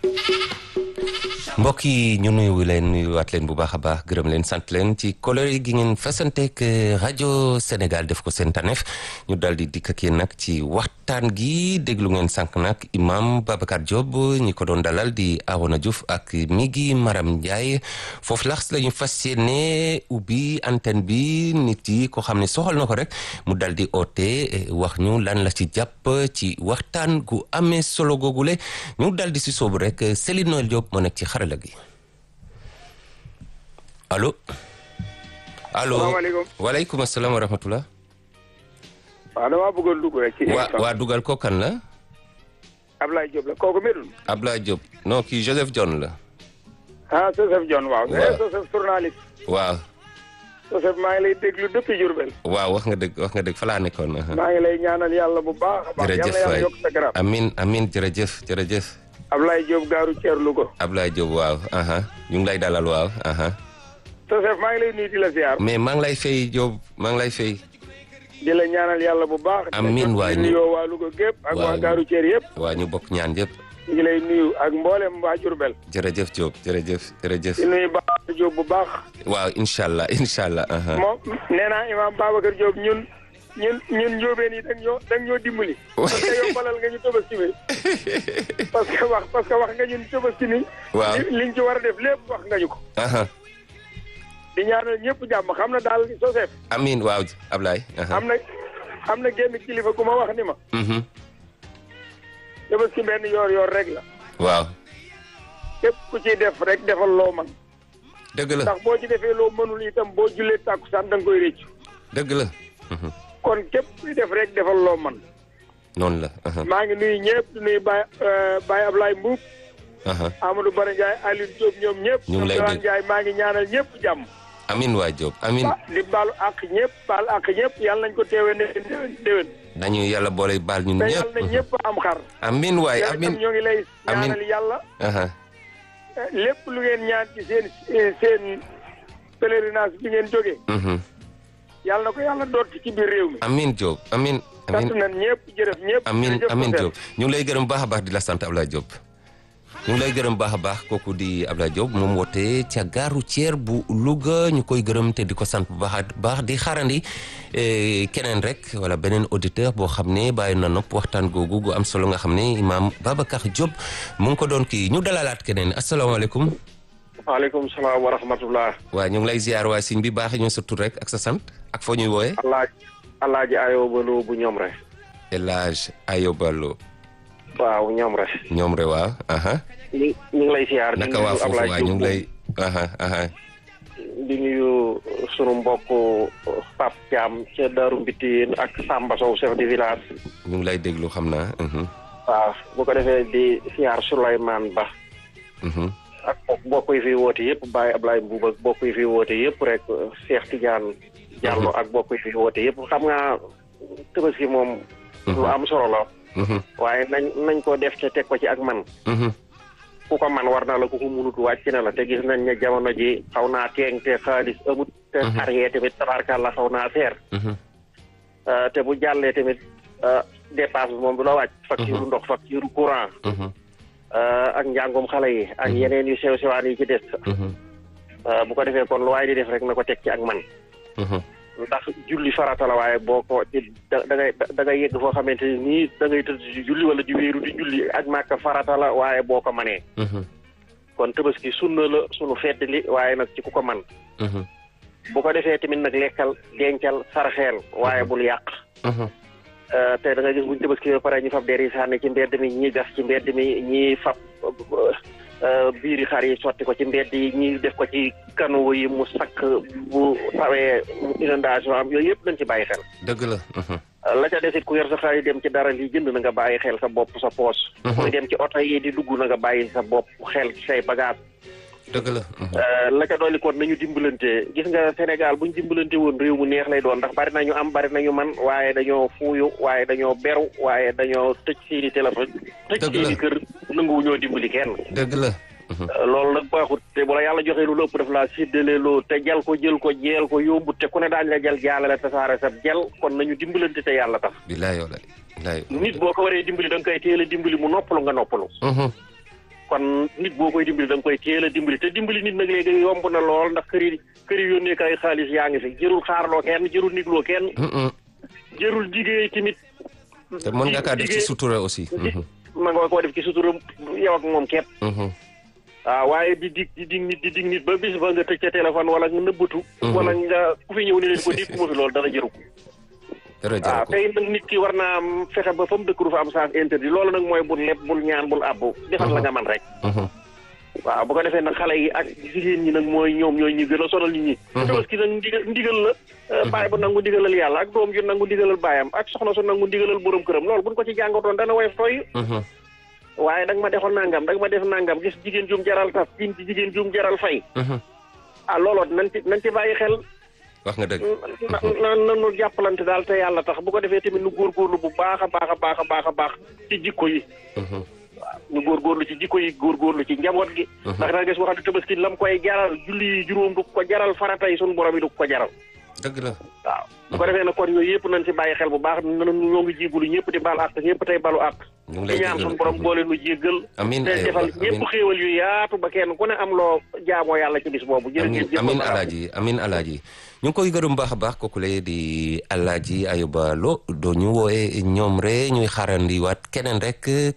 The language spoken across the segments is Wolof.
mbokk yi ñu nuyu leen nuyuwaat leen bu baax a baax gërëm leen sant leen ci coloré gi ngeen fasanteek rajo Sénégal def ko seen taneef ñu daal di dikk ak yéen nag ci waxtaan gi déglu ngeen sànq nag imam Babacar Diop ñi ko doon dalal di Arona Diouf ak Migi Maram Ndiaye foofu lax la ñu fas yéene ubbi antenne bi nit yi ko xam ne soxal na ko rek mu dal di oote wax ñu lan la ci jàpp ci waxtaan gu amee solo googule ñu dal di si soobu rek Céline Noël Diop moo nekk ci xarala gi allo allo salaamaaleykum waaleykum asalaam wa rahmatullah waaw damaa bëggoon dugg rek ci waa waa dugal ko kan la Ablaye Diop la kooku Médoune Ablaye Diop non kii Joseph John la ah Joseph John waaw Waaw. eh Joseph journaliste waaw Joseph maa ngi lay déglu depuis Diourbel waaw wax nga dëgg wax nga dëgg fa laa nekkoon aha. maa ngi lay ñaanal yàlla bu baax a baax jërëjëf yàlla yàlla waay yokk sa garab amin amin jërëjëf jërëjëf Ablaye Diop gaaru Thier Louga Ablaye Diop waaw aha ñu ngi lay dalal waaw aha Joseph maa ngi lay nuyu di la ziar mais maa ngi lay fay Diop maa ngi lay fay di la ñaanal yàlla bu baax Amiin waay di ñu- nuyoo waa Louga gépp ak Waaw. waa gaaru Thier yëpp waa ñu bokk ñaan yëpp ñu ngi lay nuyu ak mboolem waa Diourbel jërëjëf Diop jërëjëf jërëjëf di nuyu Babacar Diop bu baax waaw incha allah incha allah aha. moom nee naa imaam Babacar Diop ñun ñun ñun njóobeen yi da ñoo da ñoo dimbali parce que yombalal nga ñu tabaski bi parce que wax parce que wax nga ñun tabaski ni waaw li- liñ ci war a def lépp wax nga ñu ko aha di ñaanal ñëpp jàmm xam na daal Joseph amin waaw Ablaye aha. am na am na génn kilifa gu ma wax ni ma Mhm. tabaski benn yoor yoor rek la waaw képp ku ciy def rek defal loo man dëgg la ndax boo ci defee loo mënul itam boo jullee tàkkusaan da nga koy réccu dëgg la Mhm. kon képp kuy def rek defal loo man noonu la aha. maa ngi nuyu ñëpp di nuyu Baye Baye Ablaye Mbuub aha. Amadou Bara Ndiaye Aliou Diop ñoom ñëpp. Ñu ngi lay ñoom dégg. Ndiaye maa ngi ñaanal ñëpp jàmm. amin waay Diop amin ba di baalu àq ñëpp baal àq ñëpp yàlla nañ ko teewee ne déwén déwén. nañu yàlla boole baal ñun te ñëpp yàlla na ñëpp am xar. amin waay yàlla amin itam ñoo ngi lay Amin. ñaanal yàlla. aha. eh, lépp lu ngeen ñaan ci seen seen pèlerinage bi ngeen jógee. Mhm. yàlla na ko yàlla doot ci biir réew mi. amin Diop amin amin sant nañ ñëpp jërëf ñëpp. amin jërëjëf amin Joseph. Diop ñu ngi lay gërëm baax a baax di la sant Ablaye Diop ñu ngi lay gërëm baax a baax kooku di Ablaye Diop moom woote ca gare routière bu Louga ñu koy gërëm te di ko sant bu baax a baax di xaarandi eh, keneen rek wala beneen auditeur boo xam ne bàyyi na nopp waxtaan googu gu am solo nga xam ne imaam Babacar Diop mu ngi ko doon kii ñu dalalaat keneen asalaamaaleykum waaleykum salaam wa rahmatullah. waa ñu ngi lay ziar waa siñ bi baax ñu sa tur rek ak sa sant ak foo ñuy wooyee alaaji alaaji ayoo baloo bu ñoom rek. El Hadj Ayobalo waaw ñoom rek. ñoom re waaw aha ñu ñu ngi lay siyaar. naka waa foofu waa ñu ngi lay aha aha di nuyu sunu mbokk Pape Thiam ca Darou Mbitine ak Samba Sow chef de village. ñu ngi lay déglu xam naa. mhm, waaw bu ko defee di siyaar Souleymane Ba mhm. ak bokk yi fi woote yëpp Baye Ablaye Mbuub ak bokk yi fi woote yëpp rek Cheikh Tidiane Diallo ak bokk yi fi woote yëpp xam nga Tabaski moom. lu am solo la. mhm, waaye nañ nañ ko def te teg ko ci ak man. mhm. ku ko man war na la ku ko munut wàcc na la te gis nañ ne jamono ji xaw naa teeng te xaalis amut. te Mhm. xar yee tamit tabarkàlla xaw naa seer. mhm. Uh, te bu jàllee tamit uh, dépasse bi moom du la wàcc. facture Mhm. ndox facture courant. mhm, uh, ak njàngum xale yi. ak Mhm. yeneen yu sew sewaan yi ci des. mhm, Uh, bu ko defee kon lu waay di def rek na ko teg ci ak man. mhm. ndax julli farata la waaye boo ko ci da da ngay da ngay yegg foo xamante ni nii da ngay tëdd di julli wala di wéeru di julli ak màkk farata la waaye boo ko manee. mhm, kon tabaski sunna la sunu fedd li waaye nag ci ku ko man mhm, bu ko defee tamit nag lekkal dencal sarxeel waaye bul yàq mhm. Euh, te da nga gis buñ tabaski ba pare ñu fab der yi sànni ci mbedd mi ñi gas ci mbedd mi ñi fab euh, biiri xar yi sotti ko ci mbedd yi ñi def ko ci kanu yi mu sakk bu tawee inondation am yooyu yëpp nañ ci bàyyi xel dëgg la. mhm, Euh, la ca desit ku yor sa xar yi dem ci dara li jënd na nga bàyyi xel sa bopp sa poos Mhm. kuy dem ci oto yi di dugg na nga bàyyi sa bopp xel ci say bagage dëgg la. mhm. Euh, la ca dolli kon nañu dimbalante gis nga Sénégal buñ dimbalante woon réew mu neex lay doon ndax bari nañu am bari nañu man waaye dañoo fuuyu waaye dañoo beru waaye dañoo tëj seeni téléphone tëj Dëgg la. seeni kër nanguwu ñoo dimbali kenn dëgg la. mhm. Euh, loolu nag baaxut te bu la yàlla joxee lu ëpp daf laa séddale loo te jal ko jël ko jeel ko yóbbu te ku ne daañu la jal jaalale tasaare sa jel kon nañu dimbalante te yàlla tax bilaay walaay. bilaay. nit boo ko waree dimbali da nga koy teel a dimbali mu noppalu nga noppalu mhm, kon nit boo koy dimbali da nga koy teel a dimbali te dimbali nit nag léegi yomb na lool ndax kër yi kër yi yónnee kay xaalis yaa ngi fi jërul xaarloo kenn jërul nigloo kenn jërul jigéen tamit te mën nga kaa def ci sutura aussi ma nga koo def ci sutura yow ak moom képp waaw waaye di dig di dig nit di dig nit ba bis ba nga tëj ca téléphone wala nga nëbbatu wala nga ku fi ñëw ni leen ko dig mu fi loolu dara jëru ko dara waaw jaru ko tey nag nit ki war naa am fexe ba fa mu dëkk du fa am sens interdit loolu nag mooy bul leb bul ñaan bul àbbu defal la nga man rek waaw bu ko defee nag xale yi ak jigéen ñi nag mooy ñoom ñooy ñi gën a sonal nit ñi tabaski nag ndigal ndigal la bàyyi bu nangu ndigalal yàlla ak doom ju nangu ndigalal baayam ak soxna su nangu ndigalal borom këram loolu buñ ko ci jàngatoon dana woyof tooy waaye danga ma defoon nangam danga ma def nangam gis jigéen jum jaral tas jin ci jigéen jum jaral fay ah looloo nañ ci nañ ci bàyyi xel wax nga dëgg na na nanu jàppalante daal te yàlla tax bu ko defee tamit nu góorgóorlu bu baax a baax a baax a baax a baax ci jikko yi waaw ñu góorgóorlu ci jikko yi góorgóorlu ci njaboot gi ndax da nga gis waxante tabaski lam koy jaral julli yi juróom du ko jaral farata yi sunu borom yi du ko jaral dëgg la waaw bu ko defee nag kon yooyu yëpp nañ ci bàyyi xel bu baax nanu ñoo ngi jégulu ñëpp di baal àq ñëpp tey balu àq ñu ngi di lay ñaan jégal sunu borom boole nu jéggal Amiin te aywa, defal amiin. ñëpp xéewal yu yaatu ba kenn ku ne am loo jaamoo yàlla ci bis boobu amin jërëjëf amin alaaji amin alaaji ñu ngi koy gërëm baax a baax kooku lay di alaaji Ayuba Lo doo ñu wooye ñoom re ñuy xaarandiwaat keneen rek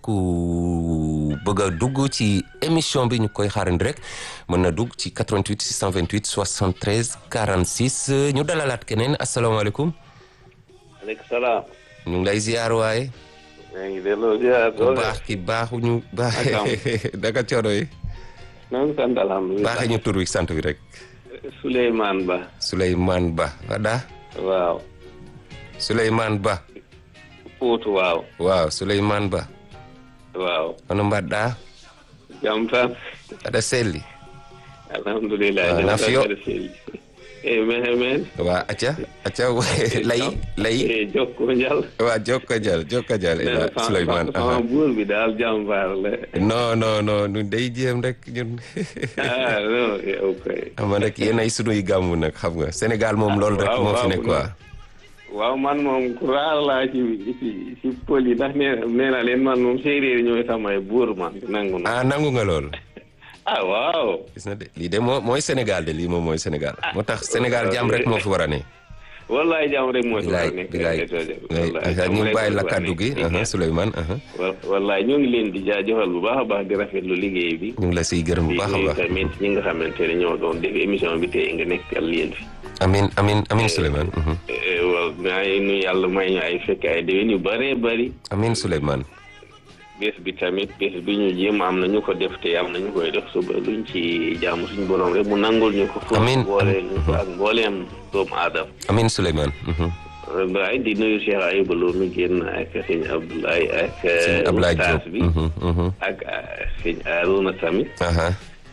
ku bëgg a dugg ci émission bi ñu koy xaarandi rek mën na dugg ci 88 628 73 46 ñu dalalaat keneen asalaamaaleykum aleykum salaam. ñu ngi lay ziar waaye maa ngi delloo ziar. bu baax ki baaxuñu baax daka coono yi maa ngi sant alhamdulilah. baaxee ñu tur wi sant bi rek Souleymane Ba. Souleymane Ba wada waaw. Souleymane Ba Pout waaw. waaw Souleymane Ba waaw. hono mbaɗɗa jam tan. aɗa selli alhamdulilah. Ah, jam tan Nafio. mbeɗa selli. eyi mehe men. wa acca acca layi layi eyi jokko njal. wa jokka dial jokka dial ila Souleymane sama buur bi daal jam baarle. non non non ñun day jéem rek ñun ah non yow kay. xam nga rek yéen ay sunuy gàmmu nag xam nga Sénégal moom loolu rek waaw, moo fi waaw, nekk quoi waaw man moom ku raar laa ci ci ci pël yi ndax nee nee naa leen man moom séeréer yi ñooy samay buur man nangu na. ah nangu nga lool ah waaw. gis na de lii de moo mooy Sénégal de lii moom mooy Sénégal moo tax Sénégal jàmm rek moo fi war a ne wallaay jàmm rek moo ci war a bilaay nekk. bilaay wallaay ñu bàyyi la moo ci war a kàddu gi nekk. aha, Souleymane aha. wa- wallaay ñoo ngi leen di jaajëfal bu baax a baax di rafetlu liggéey bi. ñu ngi la siy gërëm bu di baax a nuyu baax tamit ñi nga xamante ne ñoo doon def émission bi tey nga nekkal leen fi. amin amin amin Souleymane mhm. Eh, waaw maa ngi nuyu yàlla may ñu ay fekk ay déwén yu bëree bëri. amin Souleymane bés bi tamit bés bi ñu jéem am na ñu ko def te am na ñu koy def suba luñ ci jaamu suñu borom rek mu nangul ñu ko. Amiin. fu boole ñu ko ak mbooleem doomu aadama. amin Souleymane mhm. waaye di nuyu Cheikh Ayouba Lo mi génn ak sëñ Abdoulaye ak. sëñ Ablaye ustaas Diop bi mhm, mhm. ak ah, sëñ Arouna tamit. aha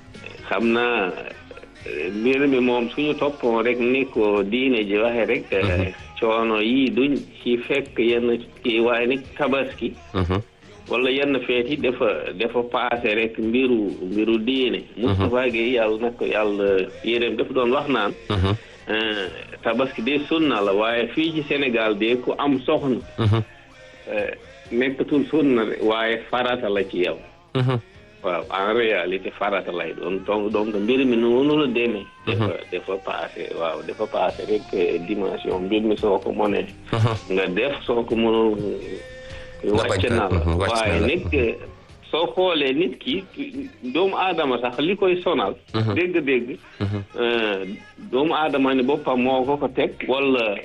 xam naa eh, mbir mi moom suñu toppoon rek ni ko diine ji waxe rek. eh, coono yii duñ ci fekk yenn kii waaye nag tabaski. mhm. wala yenn feet yi dafa dafa paase rek mbiru mbiru diine. Moustapha Gueye yàlla na ko yàlla yéreem dafa doon wax naan. Mhm, eh, tabaski de sunna la waaye fii ci Sénégal de ku am soxna. mhm, eh, nekkatul sunna de waaye farata la ci yow. mhm. waaw en réalité farata lay doon donc donc mbir mi noonu la demee. dafa dafa paase waaw dafa paase rek eh, dimension mbir mi soo ko mënee. nga def soo ko mënul. Nga bañ wàcc ko, na la mhm, wàcc na waaye la. nag soo xoolee nit ki doomu aadama sax li koy sonal. dégg-dégg. eh, doomu aadama ni boppam moo ko ko teg. wala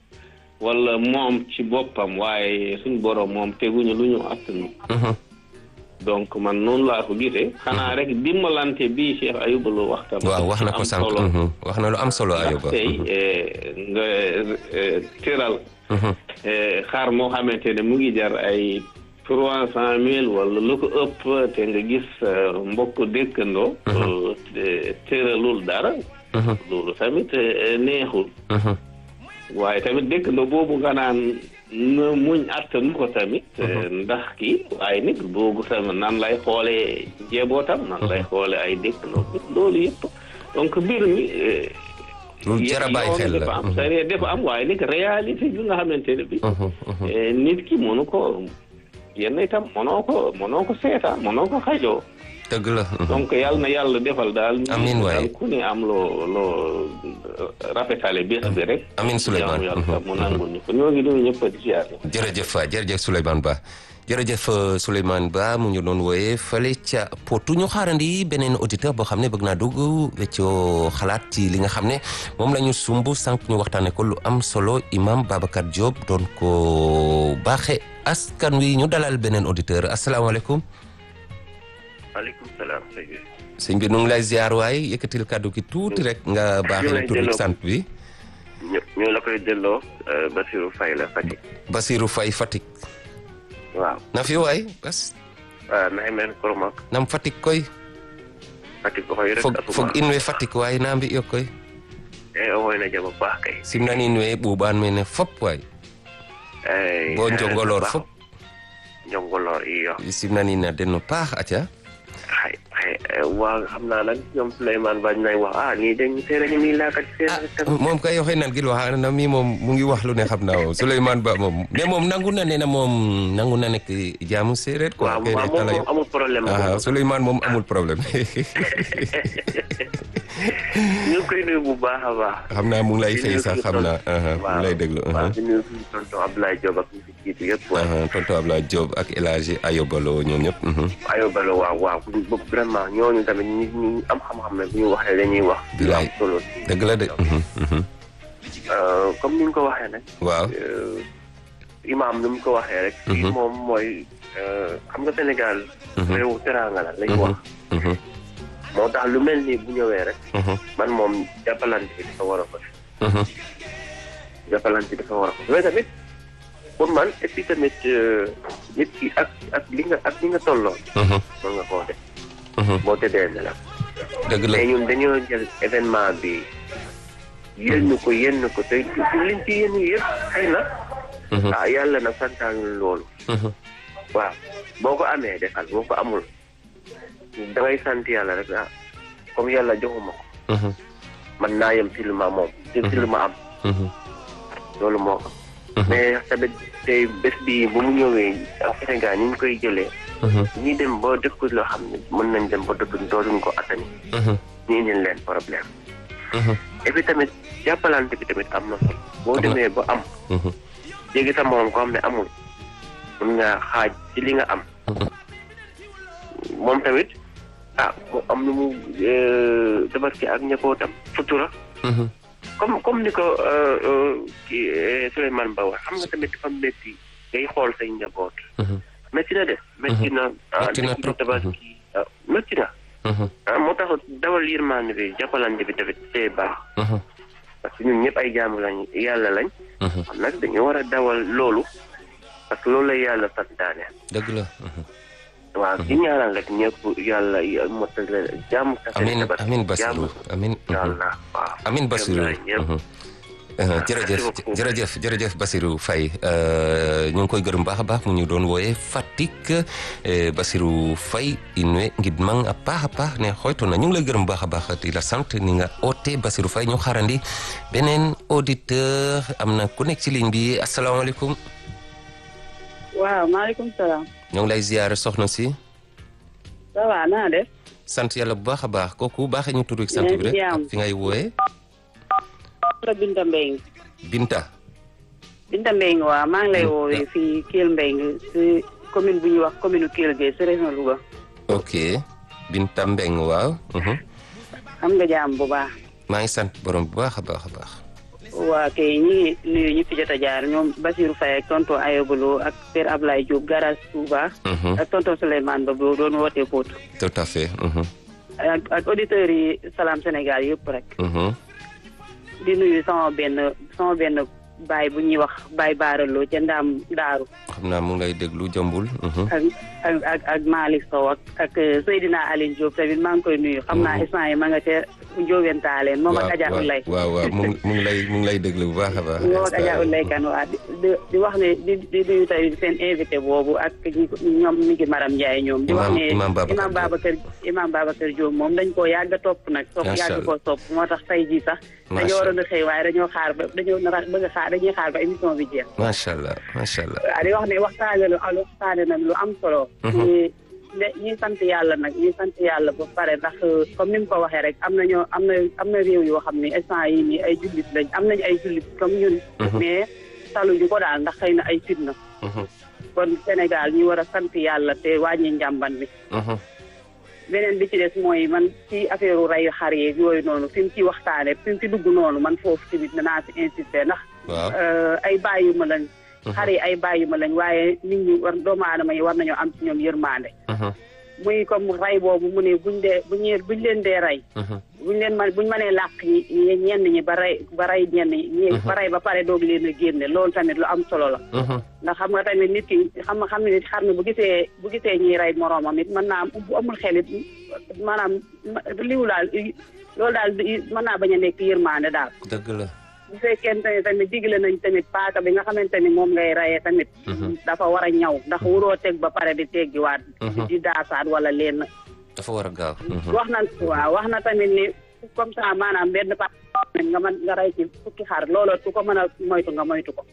wala moom ci boppam waaye suñ borom moom teguñu lu ñu attanu. Mhm. donc man noonu laa ko gisee. xanaa rek dimbalante bii Cheikh Ayouba Lo waxtaan. waaw wax na ko am sànq solo. mhm. wax na lu am solo ndax Ayuba tey eh, nga eh, tëral Mhm, eh, xar moo xamante ne mu ngi jar ay trois cent mille wala lu ko ëpp te nga gis eh, mbokk dëkkandoo. eh, tëralul dara. mhm, loolu tamit eh, neexul. mhm. waaye tamit dëkkandoo boobu nga naan na muñ attanu ko tamit. eh, ndax kii waaye nit boobu tamit nan lay xoolee njabootam nan lay xoolee ay dëkkandoo loolu yëpp donc mbir mi. eh, lu jar a bàyyi xel la dafa am sariya dafa am waaye nag réalité bi nga xamante ne bi Mhm, mhm. eh, nit ki mënu ko yenn itam mënoo ko mënoo ko seeta mënoo ko xajoo dëgg la. donc yàlla na yàlla defal daal Amiin waay. daal ku ne am loo loo rafetale bés bi rek Amiin Souleymane. jaamu yàlla mu nangul ñu ko ñoo ngi nuyu ñëpp di ziar jërëjëf waay jërëjëf Souleymane Ba jërëjëf euh, Souleymane Ba mu ñu doon wooyee fële ca Potou ñu xaarandi beneen auditeur boo xam ne bëgg naa dugg weccoo xalaat ci li nga xam ne moom la ñu sumb sànq ñu waxtaanee ko lu am solo imam Babacar Diop doon ko baaxe askan wi ñu dalal beneen auditeur asalaamaaleykum maaleykum salaam sëñ bi. sëñ bi nu ngi lay ziar waay yëkkatil kàddu gi tuuti rek nga baaxee lay ne tur bi delloo. sant bi ñu ñu la koy delloo Basirou Faye la Fatick. Basirou Faye Fatick waaw na fi waay bas ah naxi meen Koromak nam Fatick koy Fatick ko xoy rek fog asuma fog in we Fatick waay na mbi yo koy e o xoy na jama baax kay simnan in we ɓuuɓan mene fop waay Ay, bo eh, njongolor baax. fop njongolor iyo simnan in a den no paax aca xay xay waa xam naa nag ñoom Souleymane Ba ñu lay wax ah nii dañ seere ñu nii laakat seere tam moom kay oxe nan gil waxa na mi moom mu ngi wax lu ne xam naa moom Souleymane Ba moom mais moom nangu na ne na moom nangu na nekk jaamu séeréer quoi waaw kay waaw ne moom tala moom amul problème ah Souleymane moom amul problème ñu ngi koy nuyu bu baax a baax xam naa mu ngi lay Di fay nuyu sax suñu xam tonton. naa aha, mu ngi lay déglu aha. waaw di nuyu suñu tonton Abdoulaye Diop ak ñu fi jiitu yëpp waaw aha, tonton Ablaye Diop ak El Hadji Ayobalo ñoom ñëpp mhm. ayobalo waaw waaw bu vraiment ñooñu tamit ñi ñi am xam-xam ne bu ñu waxee dañuy wax lu am Bilaay. solo dëgg la de mhm, mhm. Euh, comme ni nga ko waxee nag waaw euh, imaam ni mu ko waxee rek fii Mhm. moom mooy euh, xam nga Sénégal Mhm. réewu teraanga la lañ Mhm, wax mhm, moo tax lu mel nii bu ñëwee rek mhm, man moom jàppalante bi dafa war a ko mhm. jàppalante bi dafa war a ko mais tamit pour man et puis tamit euh, nit ki ak ak li nga ak li nga tolloo Mhm, mën nga koo def mhm. boo tëddee nelaw dëgg la mais ñun dañoo jël événement bi yenn ko yenn ko te liñ ci yenn yëpp xëy na Mhm, ah yàlla nag santaanul loolu mhm. waaw boo ko amee defal boo ko amul da ngay sant yàlla rek ah comme yàlla joxuma ko Mhm, man naa yem ci lu ma moom ci ci lu ma am mhm, loolu moo ko Mhm. mais tamit tey bés bi bu mu ñëwee ak Sénégal ni ñu koy jëlee mhm, ñi dem ba dëkk loo xam ne mën nañ dem ba dëkk dootuñ ko attani mhm, ñu indil leen problème mhm, et puis tamit jàppalante bi tamit am na solo boo Am na. demee ba am mhm. jéggi sa morom ko xam ne amul mun nga xaaj ci li nga am Mhm. moom tamit ah mu am nu mu euh, tabaski ak ñëppootam sutura Mhm, comme comme ni ko euh, euh, kii euh, Souleymane Ba wax xam nga tamit dafa métti ngay xool say njaboot mhm, métti na de métti na ah Métti na métti trop. tabaski ah métti na mhm, ah moo tax dawal yërmande bi jàppalante bi tamit c'est baax mhm, parce que ñun ñëpp ay jaamu lañ yàlla lañ mhm. kon nag dañu war a dawal loolu parce que loolu la yàlla santaane dëgg la mhm. waaw di ñaanal rek ñëpp yàlla motal jàmm ta amin amin Basirou amin mhm. yàlla waaw amin Basirou ñëpp mhm. Uh, jërëjëf Merci beaucoup. jërëjëf jërëjëf Basirou Faye uh, ñu ngi koy gërëm baax a baax mu ñu doon wooye Fatick eh, Basirou Faye in way ngidmang a paax a paax ne xooytona ñu ngi lay gërëm baax a baax di la sant ni nga oote Basirou Faye ñu xaarandi beneen auditeur am na ku nekk ci ligne bi asalaamaaleykum waaw maaleykum salaam. ñu ngi lay ziyaare soxna si ça va naa def. sant yàlla bu baax a baax kooku baaxee ñu tur ak sant bi rek Yaa ngi ak fi ngay wooye la Binta Mbengue. Binta Binta Mbengue waaw maa ngi lay Mm, woowee yeah. fii Kell Mbengue si commune bu ñuy wax commune Kell Gueye si région Louga. ok Binta Mbeng waaw mhm. xam nga jaam bu baax. maa ngi sant borom bu baax a baax a baax waa kay ñi ngi nuyu ñi fi jot a jaar ñoom Basirou Faye ak tonton Ayobalo ak Père Ablaye Diop garage Touba. Mhm, ak tonton Souleymane Ba boo doon wootee Pout. tout à fait mhm, ak ak auditeurs yi Salam Sénégal yëpp rek. mhm. di nuyu sama benn sama benn baay bu ñuy wax baay baaraloo ca ndaam daaru. xam naa mu ngi lay déglu jambul mhm, ak ak ak ak Malick Sow ak ak Seydina Aline Diop tamit maa ngi koy nuyu xam naa instant yi ma nga ca Njóobentaaleen moom ak Adja Ulay waaw waaw mu ngi mu ngi lay mu ngi lay déglu bu baax a baax moom ak Adja Ulay kan waa di di wax ne di di nuyu tamit seen invité boobu ak ñi ñoom mi ngi Maram Ndiaye ñoom di wax ne Imam Babacar Imam Babacar Imam Babacar Diop moom dañ koo yàgg a topp nag topp Macha yàgg Allah. koo topp moo tax tey jii sax Macha dañoo waroon a xëy waaye dañoo xaar ba dañoo nar a bëgg a xaar dañuy xaar ba émission bi jeex macha allah macha allah waaw di wax ne waxtaane lu al waxtaane nag lu am solo ñi ne ñi sant yàlla nag ñi sant yàlla ba pare ndax comme ni mu ko waxee rek am na ñoo am na am na réew yoo xam ne instant yi nii ay jullit lañ am nañ ay jullit comme ñun mais taluñu ko daal ndax xëy na ay fitna kon Sénégal ñu war a sant yàlla te wàññi njàmban bi beneen bi ci des mooy man ci affaire u reyu xar yeeg yooyu noonu fi mu ci waxtaane fi mu ci dugg noonu man foofu tamit danaa ci insister ndax waaw euh, ay bàyyi ma lañ xar yi ay bàyyi ma lañ waaye nit ñi war doomu aadama yi war nañoo am ci ñoom yërmande muy comme rey boobu mu ne buñ dee buñ buñ leen dee rey buñ leen man buñ mënee làq ñi ñi- ñenn ñi ba rey ba rey ñenn ñi ñi ba rey ba pare doog leen a génne loolu tamit lu am solo la ndax xam nga tamit nit ki xam nga xam ne nit xar mi bu gisee bu gisee ñiy rey moroomam it mën naa am bu amul xel it maanaam liwu daal loolu daal mën naa bañ a nekk yërmande daal dëgg la bu fekkente ne tamit digle nañ tamit paaka bi nga xamante ni moom ngay rayee tamit dafa war a ñaw ndax wuroo teg ba pare di teggiwaat di daasaat wala leen dafa war a gaaw wax na waaw wax na tamit ni comme ça maanaam benn pa nga mën nga rey ci fukki xar looloo ku ko mën a moytu nga moytu ko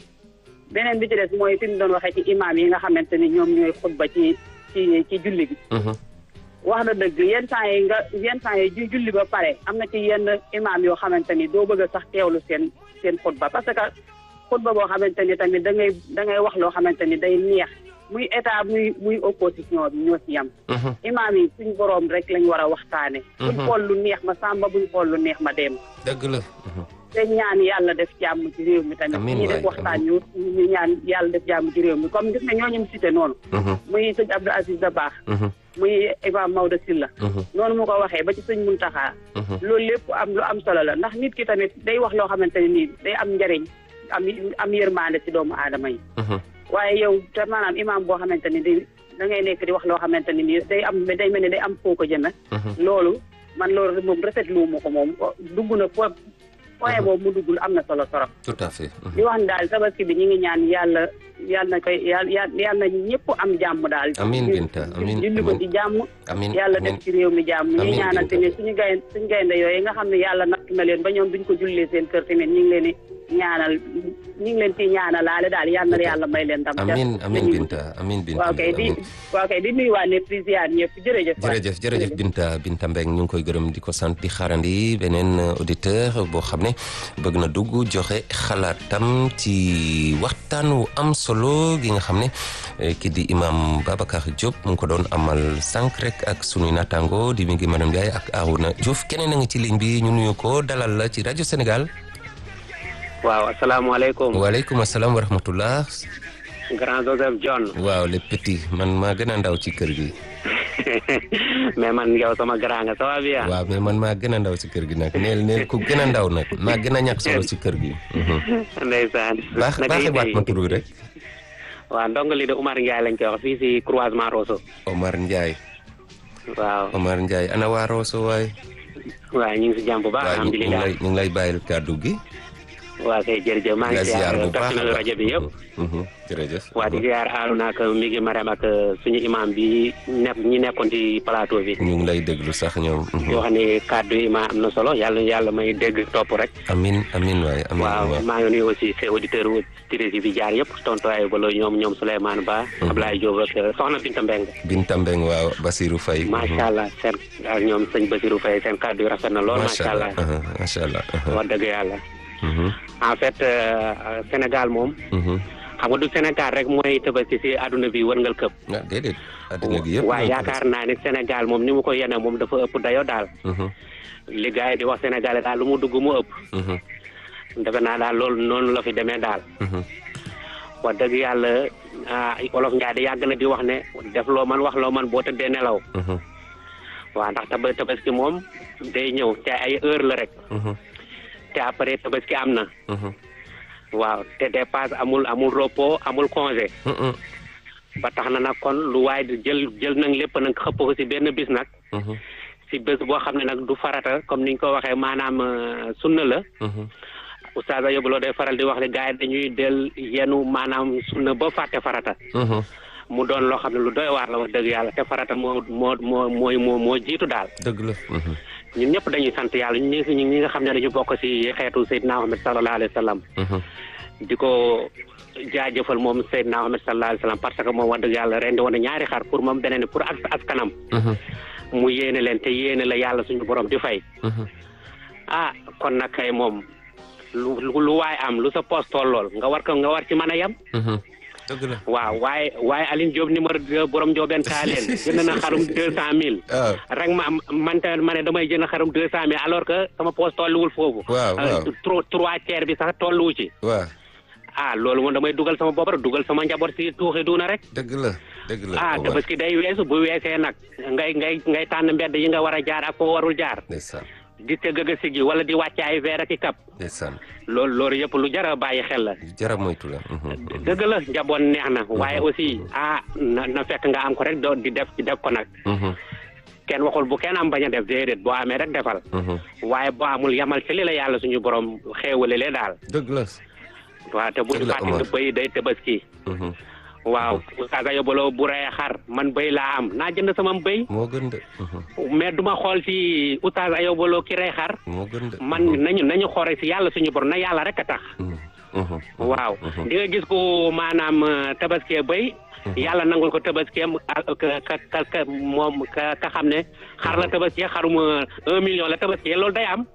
beneen bi ci des mooy fi mu doon waxee ci imaam yi nga xamante ni ñoom ñooy xutba ci ci ci julli bi wax na dëgg yenn saa yi nga yenn saa yi ju julli ba pare am na ci yenn imaam yoo xamante ni doo bëgg a sax teewlu seen seen xutba parce que xutba boo xamante ni tamit da ngay da ngay wax loo xamante ni day neex muy état muy muy opposition bi ñoo ci yam imaam yi suñ boroom rek lañ war a waxtaane buñ xool lu neex ma sàmba buñ xool lu neex ma dem dëgg la te ñaan yàlla def jàmm ci réew mi tamit Amiin ñi waay, def waxtaan ñu ñu ñaan yàlla def jàmm ci réew mi comme gis nga ñooñu mu cité noonu muy sëñ Abdou Aziz Dabakh muy Imam Maodo Sylla noonu mu ko waxee ba ci sëñ Muntaxa loolu lépp am lu am solo la ndax nit ki tamit day wax loo xamante ne nii day am njariñ am am yërmande ci doomu aadama yi waaye yow te maanaam imam boo xamante ni di da ngay nekk di wax loo xamante ni nii day am day mel ni day am foo ko jëme loolu man loolu moom rafetlu ma ko moom dugg na fo point boobu mu duggul am na solo torop tout à fait di wax ni daal tabaski bi ñu ngi ñaan yàlla yàlla na koy yàlla yàlla na ñëpp am jàmm daal Amiin Binta, amiin, julli ko amiin. ci jàmm amiin yàlla amiin. def ci réew mi jàmm ñu Amiin, ñaanal Binta. tamit suñu gaynde suñu gaynde yooyu nga xam ne yàlla natt na leen ba ñoom duñ ko jullee seen kër tamit ñu ngi leen di ñaanal ñu ngi leen ciy ñaanalaale daal yàlla na yàlla may leen ndam ca amiin amiin lañuy- Binta amiin Binta waaw kay di amiin. waaw kay di nuyuwaat ne président ñëpp jërëjëf waay. jërëjëf jërëjëf Binta Binta Mbeng ñu ngi koy gërëm di ko sant di xaarandi beneen auditeur boo xam ne bëgg na dugg joxe xalaatam ci waxtaan wu am solo gi nga xam ne eh, ki di imam Babacar Diop mu ngi ko doon amal sànq rek ak sunuy naataango di mi ngi madame Ndiaye ak Arouna Diouf keneen a ngi ci ligne bi ñu nuyu ko dalal la ci rajo Sénégal waaw asalaamaaleykum waaleykum asalaam wa rahmatullah grand Joseph John waaw les petits man maa gën a ndaw ci kër gi mais man yow sama grand nga ça va bien waaw mais man maa gën a ndaw ci kër gi nag neel neel ku gën a ndaw nag maa gën a ñàkk solo ci kër gi. ndeysaan baax naka baaxee yi waat tey? ma tur wi rek. waaw ndongo li de Umar Ndiaye lañ koy wax fii si croisement Rosso Omar Ndiaye waaw Omar Ndiaye ana waa Rosso waay. waaw ñu ngi si jàmm bu baax waaw ñu ngi alhamdulilah lay ñu ngi lay bàyyil kàddu gi. waaw kay jërëjëf maa nga ngi ziar siyaar bu baax a personnel baax. rajo bi yëpp Mhm, jërëjëf. waa di ziar Arouna ak mi ngi Marème ak suñu imam bi nekk ñi nekkoon ci plateau bi ñu ngi lay déglu sax ñoom. Mhm. yoo xam ne kàddu yi ma am na solo yàlla yàlla may dégg topp rek amin amin waay amin waaw waay. maa ngi nuyu aussi ses auditeurs auditrices yi fi jaar yëpp tonton ay balo ñoom ñoom Souleymane Ba Ablaye Diop ak soxna Binta Mbeng Binta Mbeng waaw Basirou Faye. macha allah seen ak ñoom sëñ Basirou Faye seen kàddu yi rafet na lool macha allah aha, macha allah. aha. wax dëgg yàlla Mhm, en fait euh, Sénégal moom mhm. xam nga du Sénégal rek mooy tabaski si àdduna bi wërngal këpp ah déedéet. adduna gi yëpp. waaye ñoo ko yaakaar naa ni Sénégal moom ni mu ko yene moom dafa ëpp dayo daal def. Mhm, li gars yi di wax Sénégal daal lu mu dugg mu ëpp mhm, defe naa daal loolu noonu la fi demee daal mhm. wax dëgg yàlla ah olof Njaay di yàgg na di wax ne def loo man wax loo man boo tëddee nelaw Mhm, waaw ndax taba tabaski moom day ñëw te ay heure la rek mhm, te après tabaski am na mhm, waaw te dépasse amul amul repos amul congé mhm. ba tax na nag kon lu waay di jël jël nag lépp nag xëpp ko si benn bis nag si bés boo xam ne nag du farata comme niñ ko waxee maanaam euh, sunna la oustaz Ayoba Lo day faral di wax ne gars yi dañuy del yenu maanaam sunna ba fàtte farata mu doon loo xam ne lu doy waar la wax dëgg yàlla te farata moo moo moo mooy moo moo jiitu daal dëgg la ñun ñëpp dañuy sant yàlla ñun ñi ñi nga xam ne dañu bokk si xeetu Seydina Muhammad sallallahu alayhi wa sallam di ko jaajëfal moom Seydina Muhammad sallallahu alayhi wa sallam parce que moom wax dëgg yàlla rendi woon na ñaari xar pour moom beneen pour as askanam mu yéene leen te yéene la yàlla suñu borom di fay ah kon nag kay moom lu lu lu waay am lu sa poste tollool nga war ko nga war ci mën a yem dëgg la waaw waaye waaye Aline Diop numéro deux borom Ndiobène Taaleen jënd na xarum deux cent mille waaw rek ma man tamit ma ne damay jënd xarum deux cent mille alors que sama poste tolluwul foofu Waaw, waaw. Euh, trois trois tiers bi sax tolluwu ci waaw ah loolu moom damay dugal sama bopp rek dugal sama njaboot si tuuxi duuna rek dëgg la dëgg la ah Omar. tabaski day weesu bu weesee nag ngay ngay ngay tànn mbedd yi nga war a jaar ak foo warul jaar ndeysaan di tëgg a sigi wala di wàcce ay verre ak i kap ndeysaan loolu loolu yëpp lu jar a bàyyi xel la jara moytu la dëgg la njaboot neex na waaye aussi ah na na fekk nga am ko rek doo di def di def ko nag kenn waxul bu kenn am bañ a def déedéet boo amee rek defal waaye boo amul yamal ci li la yàlla suñu borom xéewale le daal dëgg la waaw te bu ñu Dëgg la, fàtte Omar. ne bëy day tabaski waaw Oustaz Ayoba Lo bu rey xar man bëy laa am naa jënd sama bëy moo gën de mais duma xool ci Oustaz Ayoba Lo ki rey xar moo gën de man nañu nañu xoore ci yàlla suñu borom na yàlla rek a tax waaw di nga gis ko maanaam euh, tabaskee bëy yàlla nangul ko tabaskeem ah, ka ka ka ka moom ka ka xam ne xar la tabaskee xarum euh, un million la tabaskee loolu day am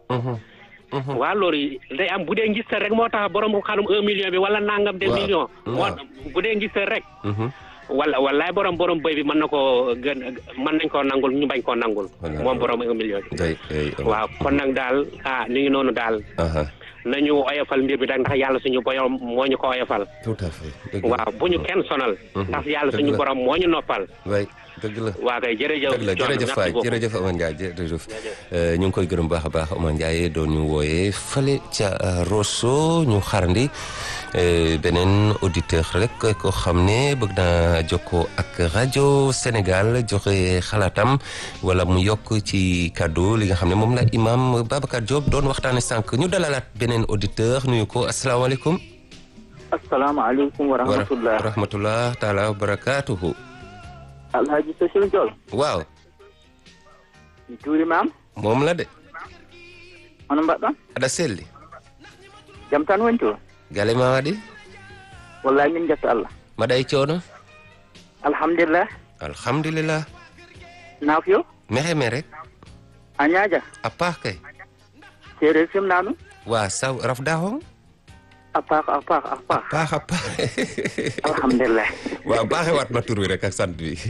waaw loolu day am bu dee ngistal rek moo tax borom xarum un million bi wala nangam de Waaw, million moo waaw. bu dee ngistal rek wala walaay borom borom bëy bi mën na koo gën mën nañ koo nangul ñu bañ koo nangul Voilà. moom borom un million bi day day waaw kon nag daal ah ni ngi noonu daal aha nañu oyofal mbir bi da ndax yàlla suñu borom moo ñu ko oyofal tout à fait dëgg la waaw bu ñu kenn sonal ndax yàlla Dëgg suñu la. borom moo ñu noppal way dëgg la waa kay jërëjëf dëgg la John, jërëjëf merci Faye beaucoup. jërëjëf Omar Ndiaye jërëjëf Euh, ñu ngi koy gërëm baax a baax Omar Ndiaye doon ñu wooyee fële ca euh, Rosso ñu xarandi euh, beneen auditeur rek ko xam ne bëgg naa jokkoo ak rajo Sénégal joxe xalaatam wala mu yokk ci kàddu li nga xam ne moom la imam Babacar Diop doon waxtaane sànq ñu dalalaat beneen auditeur nuyu ko asalaamaaleykum asalaamaaleykum wa wa rahmatullah rahmatullah taala wa barakaatuhu alhaji Sësil Diol waaw juuri maam moom la de hono mbaɗɗon aɗa selli jam tan woni to gale ma waɗi wallahi min jetta allah mbaɗa e coono alhamdulillah alhamdulillah naaf yo mexe me rek a ñaaja a paax kay séeréer simna ɗum wa saw rafda hong a paax a paax a paax paax a paax alhamdulillah waaw baaxe waat ma tur wi rek ak sant bi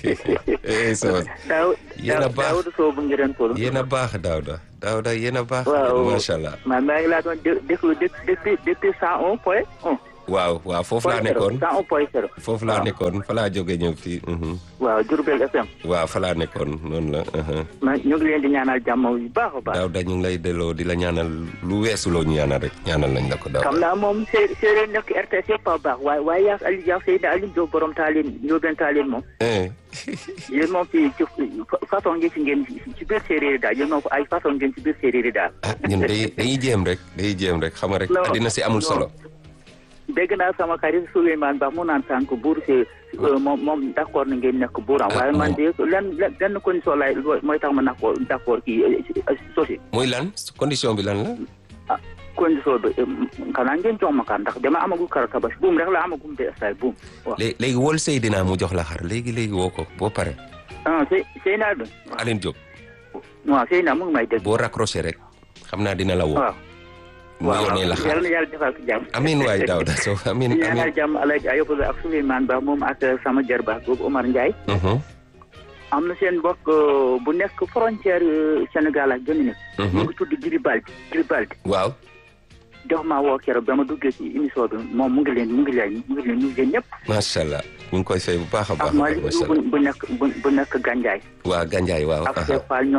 eh so daw Yéen a baax. dawdu sow bu ngiren polo yéen a baax Daouda Daouda yéen a baax waaw macha allah ma maa ngi laa doon dé- déglu dé- depuis depuis cent un point un waaw waaw foofu laa point zéro nekkoon cent un point zéro foofu laa nekkoon fa laa jóge ñëw fii mhm. waaw Diourbel FM waaw fa laa nekkoon noonu la mhm. ma ñu ngi leen di ñaanal jàmm yu baax a baax Daouda ñu ngi lay delloo di la ñaanal lu weesu loo ñu ñaanal rek ñaanal nañ la ko Daouda xam naa moom sé- séeréer nekk RTS yëpp a baax waaye waaye yaa Ali Dia Seydina Aliou Diop borom taalin Ndiobène taalin moom eh yéen moom ci ci façon ngeen ci ngeen ci biir séeréer yi daal yéen moom ay façon ngeen ci biir séeréer yi daal. ah ñun day dañuy jéem rek dañuy jéem rek xam nga rek Non, addina si amul non. solo dégg naa sama xarit Souleymane Ba mu naan sànq buur si moom moom d' accord na ngeen nekk buuram Ah, waaye man moom. de lenn lenn lenn condition laay mooy tax ma nakoo d' accord kii sosi muy lan condition bi lan la ah condition bi xanaa ngeen jox ma kan ndax dama amagul kara tabaski buum rek la amagum de stay buum waaw léegi léegi wol Seydina mu jox la xar léegi léegi woo ko boo pare ah Sey Seyna bi Aline Diop waaw Seyna mu ngi may dégg boo raccroché rek xam naa dina la woo waaw mu yónnee la xar yàlla na yàlla defal ko jàmm amin waay Daouda Sow amin di ñaanal amin jàmm Alaaji Ayoba Lo ak Souleymane Ba moom ak sama jarbaat boobu Omar Ndiaye Mhm, am na seen mbokk euh, bu nekk frontière euh, Sénégal ak Guinée mu mhm. ngi tudd Giribaldi Giribaldi waaw jox maa woo keroog ba ma duggee ci émission bi moom mu ngi leen mu ngi leen mu ngi leen ñu leen ñëpp macha allah ñu ngi koy fay bu baax a ak baax a baax Malick macha bu allah bu nekk bu bu nekk Gandiaye waa Gandiaye waaw ak aha. Cheikh Fall ñoom ak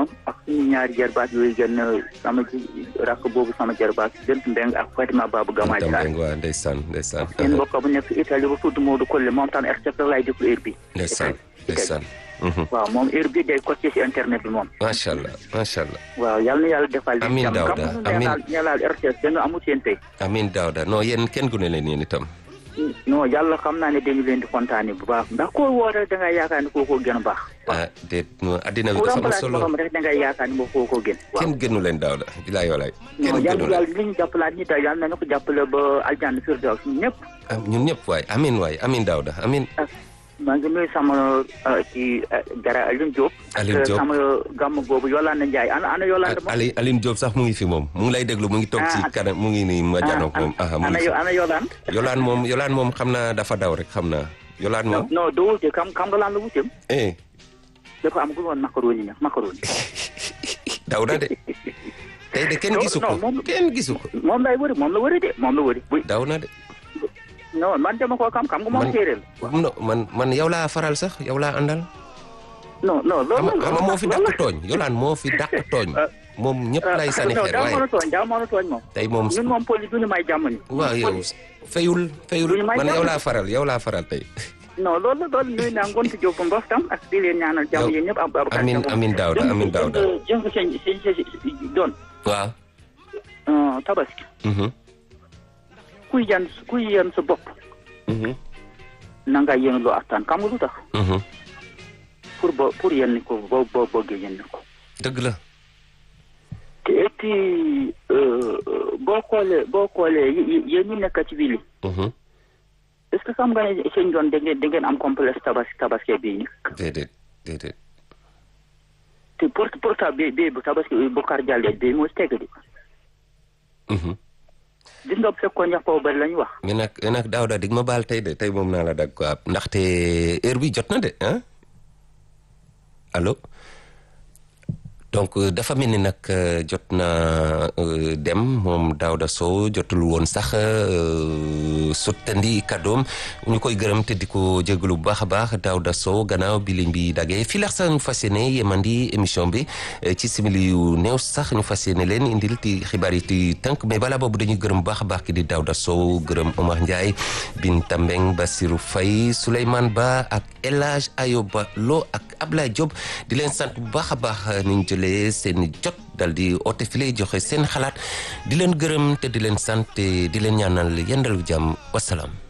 suñu ñaari jarbaat yooyu gën sama rakk boobu sama jarbaat Bent Mbeng ak Fatima Babou Gamaaj Tam Sarr Mbeng waa ndeysaan ndeysaan seen mbokk bu nekk Italie bu tudd Modou Kolle moom tam RCF lay déglu heure bi ndeysaan ndeysaan waaw moom heure bi day côté ci internet bi moom macha allah macha allah waaw yal na yàlla defal leen Amiin jàmm. Daouda, Kam nu amiin. ñaanal ñaanal RTS dañu amul seen tey amin Daouda non yéen kenn gune leen yéen itam non yàlla xam naa ne dañu leen di kontaane bu baax ndax koo woo rek da ngay yaakaar ne kookoo gën a baax ah déet no addina bi ku dafa am remplace solo borom rek da ngay yaakaar ne moo kookoo gën waaw kenn gënu leen Daouda bilaay walaay non kenn yàlla gënu leen yàlla li ñu jàppalaat ñi daal yàlla nañu ko jàppale ba aljanna firdaws ñun ñëpp am ñun ñëpp waay amin waay amin Daouda amin maa ngi nuyu sama uh, ci uh, gara Alioune Diop Alioune ak Diop. sama gàmm boobu Yolande Ndiaye ana ana Yolande moom Ali Aline Diop sax mu ngi fi moom mu ngi lay déglu mu ngi toog ci Ah. kanam mu ngi nii ma janoog moom ah mu ana ngi fi yo- ana Yolande yolaan moom yolaan moom xam naa dafa daw rek xam naa yolaan moom non doo wute kam kam nga laan la wuteem eh dafa am gu woon macaroni ña macaroni Daouda de tey de kenn Non, gisu non, ko moom- kenn gisu ko moom lay wëri moom la wëri de moom la wëri buy daw na de non man dama koo xam xam nga moom Man- séeréer no man man yow laa faral sax yow laa àndal non non xam loolu xam nga moo fi dàq tooñ yolaan moo fi dàq tooñ moom ñëpp lay sànni xeer daa mën waaye a tooñ daa mën a tooñ moom tey moom ñun moom poli du ñu may jàmm ni waaw yow fayul fayul Duñu may man yow jàmm. laa faral yow laa faral tey non loolu la loolu nuyu naa ngont Diop mbof tam ak di leen ñaanal jàmm Yow- yéen ñëpp ab ab amin amin Daouda amin Daouda jëng seen seen seen doon waaw euh, tabaski mhm kuy yan kuy yan sa bopp mhm na nga yéen loo attaan xam nga lu tax mhm pour bo pour yenn ko boo boo bëggee yenn ko dëgg la te et puis euh, boo xoolee boo xoolee y- y- yéen ñi nekk ci wili mhm est-ce que xam nga ne seen doon da ngeen da ngeen am complexe tabaski tabaski bii ni déedéet déedéet te pour pourtant bii bii bu tabaski bu kar jàllee bii moo si teg di mhm gis nga bu fekkoon ñax ko bari la ñu wax mais nag mais nag Daouda dig ma baal tey de tey moom naa la dag quoi ndaxte heure bi jot na de ah allo donc euh, dafa mel ni nag euh, jot na euh, dem moom Daouda Sow jotul woon sax euh, sottandi kàddoom ñu koy gërëm te di ko jégalu bu baax a baax Daouda Sow gannaaw bi liñ bi dagee fii lax sax ñu fas yéene yemandi émission bi eh, ci simili yu néew sax ñu fas yéene leen indil ti xibaar yi ti tënk mais balaa boobu dañuy gërëm bu baax a baax ki di Daouda Sow gërëm Omar Ndiaye Binta Mbeng Basirou Faye Souleymane Ba ak El Hadj Ayoba Lo ak Ablaye Diop di leen sant bu baax a baax ni ñu jëlee seen jot dal di oote file joxe seen xalaat di leen gërëm te di leen sant te di leen ñaanal yendalu jàmm wasalaam